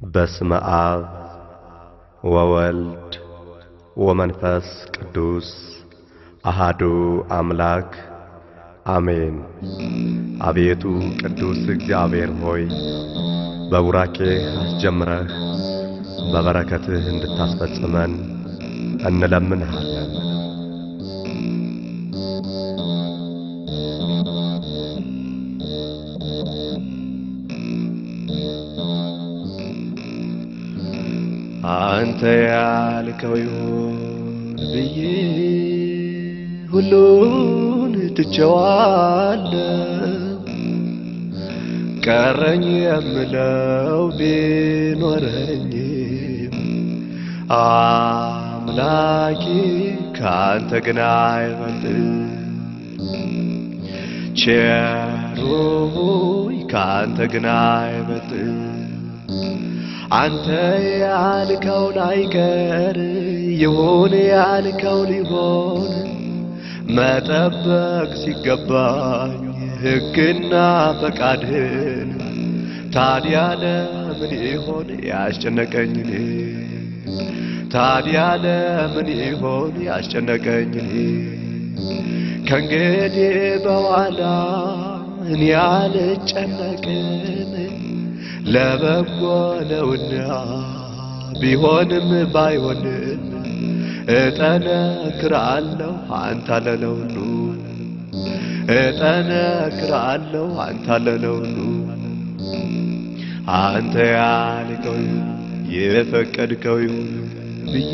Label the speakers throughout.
Speaker 1: በስመ አብ ወወልድ ወመንፈስ ቅዱስ አሃዱ አምላክ አሜን። አቤቱ ቅዱስ እግዚአብሔር ሆይ በቡራኬህ አስጀምረህ በበረከትህ እንድታስፈጽመን እንለምንሃለን። አንተ ያልከው ይሁን ብዬ ሁሉን ትቼዋለሁ። ቀረኝ የምለው ቢኖረኝም አምላኬ ከአንተ ግን አይበልጥም። ቸሩ ሆይ ከአንተ ግን አይበልጥም። አንተ ያልከው ላይቀር ይሁን ያልከው ሊሆን መጠበቅ ሲገባኝ ሕግና ፈቃድህን ታዲያ ለምን ይሆን ያስጨነቀኝ እኔ? ታዲያ ለምን ይሆን ያስጨነቀኝ እኔ? ከእንግዲህ በኋላ እኔ አልጨነቅም ለበጎ ነውና ቢሆንም ባይሆንም እጠነክራለሁ አንተ ለለውሉ እጠነክራለሁ አንተ ለለውሉ አንተ ያልከው የፈቀድከው ይሁን ብዬ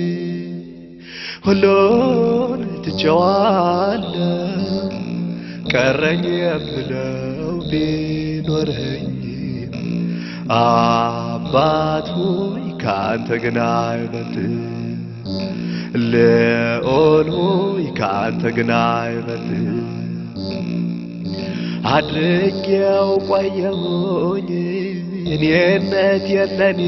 Speaker 1: ሁሉን ትቼዋለሁ። ቀረኝ የምለው ቢኖረኝ አባት ሆይ ከአንተ ግን አይበልጥም። ልዑል ሆይ ከአንተ ግን አይበልጥም። አድርጌው ቆየሁኝ እኔነት የለኔ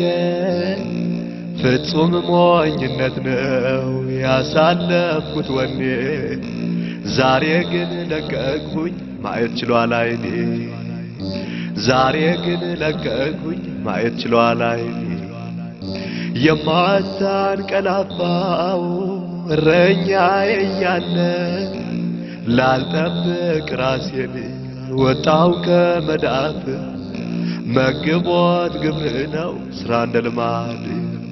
Speaker 1: ፍጹም ሞኝነት ነው ያሳለፍኩት ወኔ ዛሬ ግን ለቀቅሁኝ ማየት ችሏል አይኔ ዛሬ ግን ለቀቅሁኝ ማየት ችሏል አይኔ የማታንቀላፋው እረኛዬ እያለ ላልጠብቅ ራሴን ወጣው ከመዳፍ መግቦት ግብርህ ነው ስራ እንደ ልማድ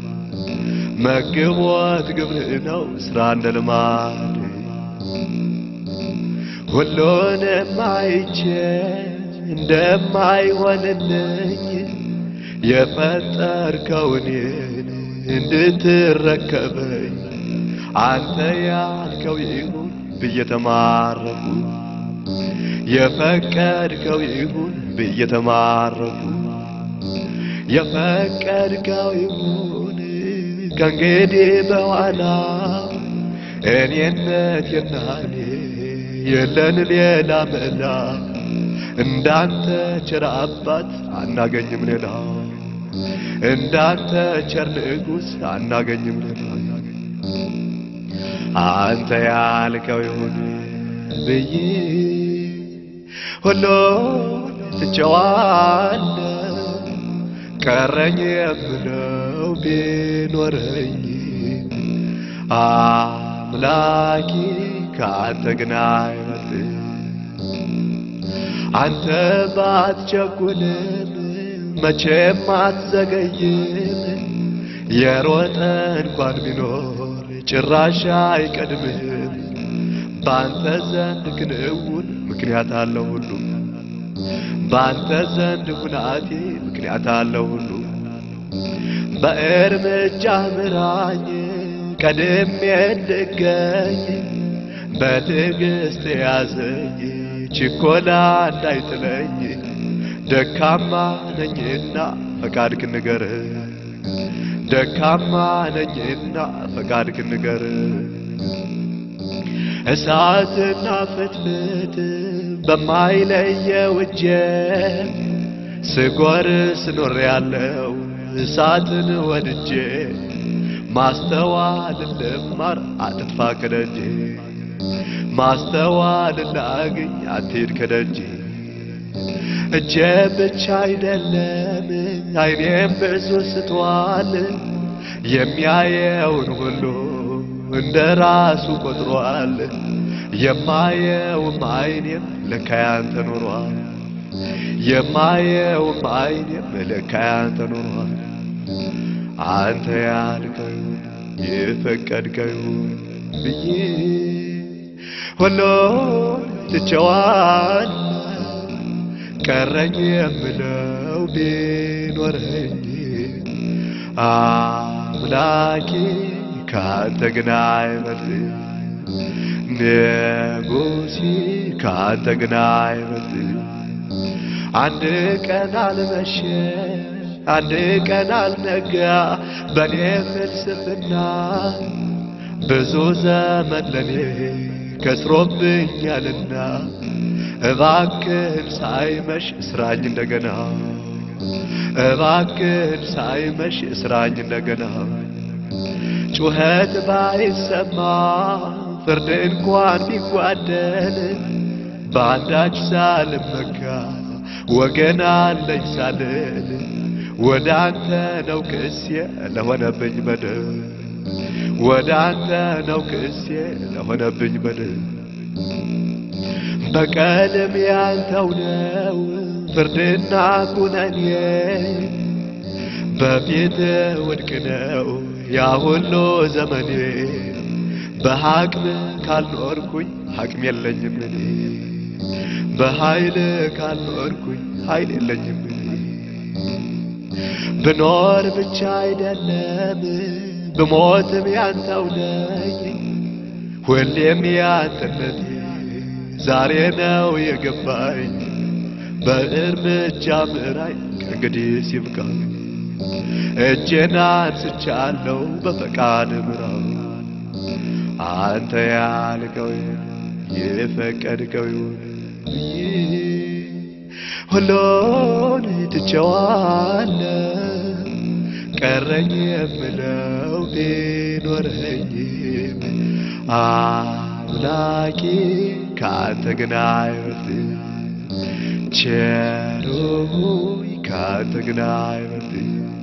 Speaker 1: መግቦት ግብርህ ነው ስራ እንደ ልማድ ሁሉንም አይቼ እንደማይሆንልኝ የፈጠርከውን እንድትረከበኝ አንተ ያልከው ይሁን ብዬ ተማረኩ። የፈቀድከው ይሁን ብዬ ተማረኩ። የፈቀድከው ይሁን ከእንግዲህ በኋላ እኔነት የናኔ የለን ሌላ መላ እንዳንተ ቸር አባት አናገኝም ሌላ እንዳንተ ቸር ንጉሥ አናገኝም ሌላ አንተ ያልከው ይሁን ብዬ ሁሉን ትቼዋለሁ። ቀረኝ የምለው ቢኖረኝ አምላኬ ከአንተ ግን አይበልጥም። አንተ ባትቸኩልም መቼም አትዘገይም። የሮጠ እንኳን ቢኖር ጭራሽ አይቀድምህም። በአንተ ዘንድ ክንውን ምክንያት አለው ሁሉ በአንተ ዘንድ ሁናቴ ምክንያት አለው ሁሉ በእርምጃ ምራኝ ቀድሜ እንድገኝ በትዕግስት ያዘኝ ችኮላ እንዳይጥለኝ ደካማ ነኝና ፈቃድክ ንገር ደካማ ነኝና ፈቃድክ ንገር እሳትና ፍትፍት በማይለየው እጄ ስጎር ስኖር ያለው እሳትን ወድጄ ማስተዋል ልማር አትጥፋ ከደጄ ማስተዋል ላግኝ አትሄድ ከደጄ እጄ ብቻ አይደለም አይኔም ብዙ ስቷል። የሚያየውን ሁሉ እንደ ራሱ ቆጥሯል። የማየውም አይኔም ለካ ያንተ ኖሯል። የማየውም አይኔም ለካ ያንተ ኖሯል። አንተ ያልከው የፈቀድከው ብዬ ሁሉን ትቼዋል። ቀረኝ የምለው ቢኖረኝ አምላኬ ካንተ ግን አይበልጥ ንጉሴ ካንተ ግን አይበልጥ አንድ ቀን አልመሸ አንድ ቀን አልነጋ በኔ ፍልስፍና ብዙ ዘመን ለኔ ከስሮብኛልና እባክህን ሳይመሽ እስራኝ እንደገና እባክህን ሳይመሽ እስራኝ እንደገና ጩኸት ባይሰማ ፍርድ እንኳን ቢጓደል በአንዳች ሳልመካ ወገን አለኝ ሳልል ወደ አንተ ነው ክሴ ለሆነብኝ በደል ወደ አንተ ነው ክሴ ለሆነብኝ በደል በቀልም ያንተው ነው ፍርድና ኩነኔ በፊት ውድቅ ነው ያ ሁሉ ዘመኔ በሐቅም ካልኖርኩኝ ሐቅም የለኝም እኔ በኃይል ካልኖርኩኝ ኃይል የለኝም እኔ ብኖር ብቻ አይደለም ብሞትም ያንተው ነኝ ሁሌም ያንተነቴ ዛሬ ነው የገባኝ በእርምጃ ምራኝ ከእንግዲህ ሲብቃኝ እጄን አንስቻለሁ በፈቃድ ምራው አንተ ያልከው የፈቀድከው ይሁን ብዬ ሁሉን ትቼዋለሁ ቀረኝ የምለው ቢኖረኝም አምላኬ ካንተ ግን አይበልጥም ቸሩ ሆይ ካንተ ግን አይበልጥም